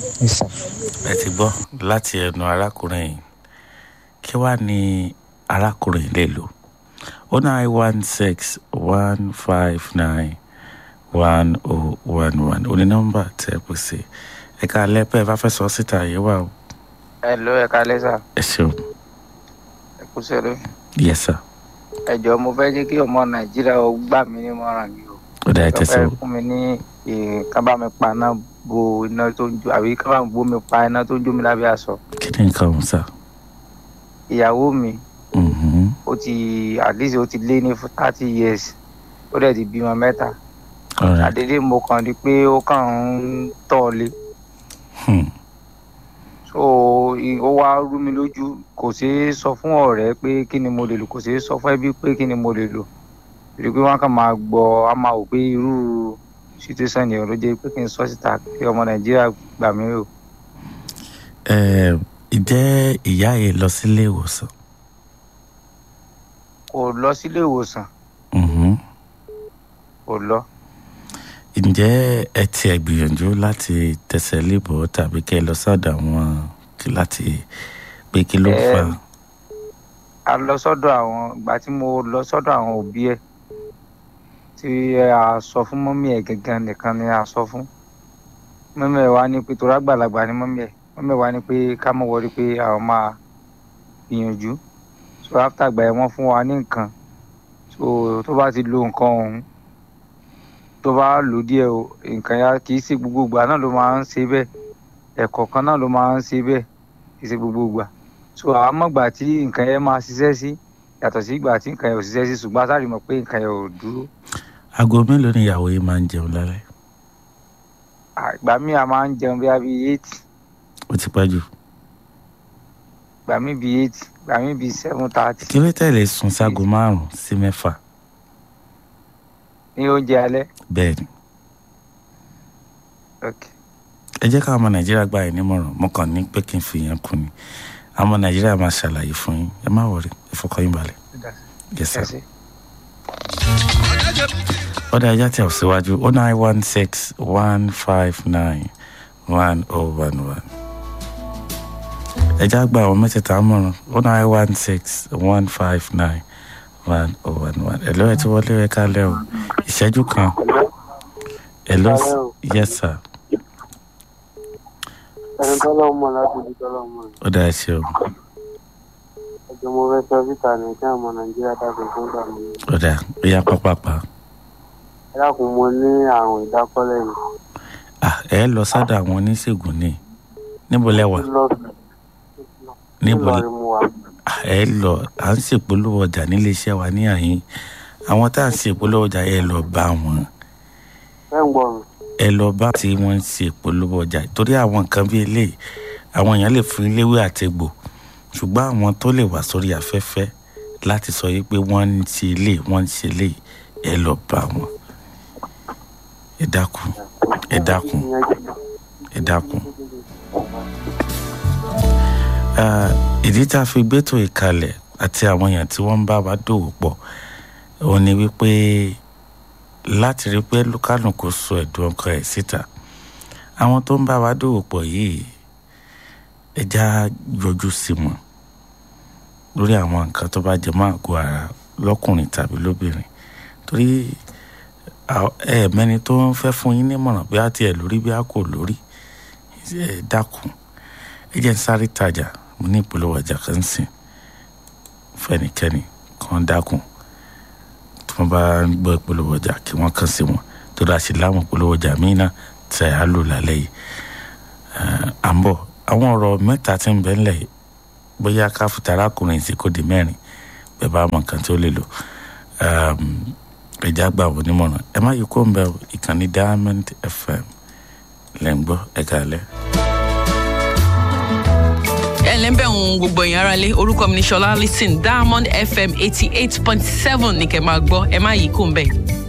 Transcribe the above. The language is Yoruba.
Yes, sir. ẹ ti gbọ́ láti ẹnu arákùnrin yìí kí wàá ní arákùnrin lè lò ó nine one six one five nine one oh one one ó ní nọ́mbà tẹ́ ẹ pè sí ẹ̀ka alẹ́pẹ́ bá fẹ́ sọ síta yìí wà ó ẹ ló ẹ kálẹ́ sà ẹ ṣeun ẹ kú sẹ́rẹ́ yes sir ẹ jọ mo fẹ́ jẹ́ kí ọmọ nàìjíríà ó gbà mí nímọ̀ràn mi o ó dá ẹ wọ́n tẹ̀sí fẹ́ o fún mi ní eh, ká bá mi pa iná bo iná tó ń jó àbí ká bá mi bó mi pa iná tó ń jó mi lábẹ́ aṣọ kí ni nǹkan ọ̀hún sá ìyàwó mi Mhm. ó ti at least ó ti lé ní thirty years ó dẹ̀ ti bímọ mẹ́ta all right àdédé mo kàn rí pé ó kàn ń tọ̀ lé Hmm. so i- ó wá rú mi lójú kò ṣeé sọ fún ọ̀rẹ́ pé kí ni mo lè lò kò ṣeé sọ fún ẹbí pé kí ni mo lè lò rí i pé wọ́n kàn máa gbọ́ á máa wò pé irú situation yẹn ló jẹ́ pé kí n sọ síta kí ọmọ nàìjíríà gbà mí o Ẹ, ǹjẹ́ ìyá yìí lọ sílé ìwòsàn kò lọ sílé ìwòsàn Mhm. kò lọ ǹjẹ́ ẹ tiẹ̀ gbìyànjú láti tẹsẹ̀ lébọ̀ tàbí kẹ́ ẹ lọ sọ́dọ̀ àwọn kí láti pé kí ló Ẹ, fà á. a lọ sọ́dọ̀ àwọn ìgbà tí mo lọ sọ́dọ̀ àwọn òbí ẹ̀ tí a sọ fún mọ́mí ẹ̀ gangan nìkan ni a sọ fún mọ́mí ẹ̀ wá ní pé torí àgbàlagbà ni mọ́mí ẹ̀ mọ́mí ẹ̀ wá ní pé ká mọ̀ wọlé pé àwọn máa gbìyànjú so after gbà yẹn wọ́n fún wa ní nǹkan so tó bá ti lo nǹkan ọ̀hún tó bá lò díẹ̀ o nǹkan ya kì í ṣe gbogbo ìgbà náà ló máa ń ṣe bẹ́ẹ̀ ẹ̀kọ̀ọ̀kan náà ló máa ń ṣe bẹ́ẹ̀ kì í ṣe gbogbo ìgbà so àmọ́ ìgbà tí nǹkan yẹn máa ṣiṣẹ́ sí yàtọ̀ sí ìgbà tí nǹkan yẹn ò ṣiṣẹ́ sí ṣùgbọ́n a sáré mọ̀ pé nǹkan yẹn ò dúró aago mélòó ni ìyàwó yìí máa ń jẹun lálẹ́ À, ìgbà míì a máa ń jẹun bí i eight ó ti pẹ́ jù ìgbà míì bíi eight ìgbà míì bíi seven thirty kí ló tẹ̀lé sùn ságo márùn-ún sí mẹ́fà ní oúnjẹ alẹ́ bẹ́ẹ̀ ni ok ẹ jẹ́ káwọn ọmọ nàìjíríà gbà yín nímọ̀ràn mo kàn ní pé kí n fi yẹn kún ni àwọn ọmọ nàìjíríà máa ṣàlàyé fún yín ẹ má wọrí ẹ fọkàn yín balẹ̀ yes ẹ sir. ṣe. ọ̀dà ẹja tẹ̀ ọ́ síwájú ó nine one six one five nine one oh one one. ẹja gba àwọn mẹ́tẹ̀ẹ̀ta mọ̀ràn ó nine one six one five nine one oh one one. ẹ̀lọ́ ẹ̀ tí wọlé ẹ̀ kálẹ̀ o ìṣẹ́jú kan. ẹ̀lọ́ yes sir ẹni tọ́lọ́ mọ̀ láti ibi tọ́lọ́ mọ̀ ni. ọ̀dà ẹ̀ ṣeun ẹjọ́ mo fẹ́ sọ síta ní kí àwọn ọmọ nàìjíríà dàgbé fún gbà mí. ọ̀dà ó yá pápápá. ẹ dákun mo ní àrùn ìdákọ́lẹ̀ ni. Ah, ẹ lọ sádà àwọn oníṣègùn ní níbo lẹ́wà níbo Nílọrin mo wà. Ah, ẹ lọ à ń ṣèpolówó ọjà nílé iṣẹ́ wa ní àyín àwọn tá à ń ṣèpolówó ọjà ẹ lọ bá wọn ẹ ń gbọ́ mi. ẹ lọ bá tí wọ́n ń ṣèpolówó ọjà torí àwọn nǹkan bíi eléyìí àwọn èèyàn lè fún iléwé àtegbò ṣùgbọ́n àwọn tó lè wá sórí afẹ́fẹ́ láti sọ yìí pé wọ́n ń ṣe ilé wọ́n ń ṣe ilé ẹ lọ bá wọn ẹ dákun ẹ dákun ẹ dákun. Ah, ìdí tá a fi gbétò ìkalẹ̀ àti àwọn èèyàn tí wọ́n ń bá wa dòwò pọ̀ òun ni wípé láti rí pé lukálùkù sọ ẹ̀dùn ọkàn ẹ̀ síta àwọn tó ń bá wa dòwò pọ̀ yìí ẹja yọjú sí wọn lórí àwọn nǹkan tó bá jẹ mọ́ àgọ́ ara lọ́kùnrin tàbí lóbìnrin torí à- ẹ mẹ́ni tó ń fẹ́ fún yín nímọ̀ràn bí a tiẹ̀ lórí bí a kò lórí ẹ dákun ẹ jẹ́ ń sáré tajà mo ní ìpolówó ọjà kan sìn fẹ́nikẹ́ni kan dákun tí wọ́n bá ń gbọ́ ìpolówó ọjà kí wọ́n kàn sí wọn tó dáa sí láwọn ìpolówó ọjà míì náà tẹ̀ á lò lálẹ́ yìí Eh, à ń bọ̀ àwọn ọ̀rọ̀ mẹ́ta tí ń bẹ ńlẹ̀ yìí bóyá ká fìtà arákùnrin sí kó di mẹ́rin bẹ́ẹ̀ bá mọ nǹkan tó lè lò Um, ẹja gbà wọ́n nímọ̀ràn ẹ má yí kó ń bẹ o, ìkànnì diamond fm lẹ́ ń gbọ́ ẹ̀ka alẹ́. ẹ ǹlẹ́ bẹ̀ ń gbogbo èèyàn ara lé orúkọ mi ní sọlá listen diamond fm eighty eight point seven ní kẹ́ máa gbọ́ ẹ má yí kó ń bẹ̀.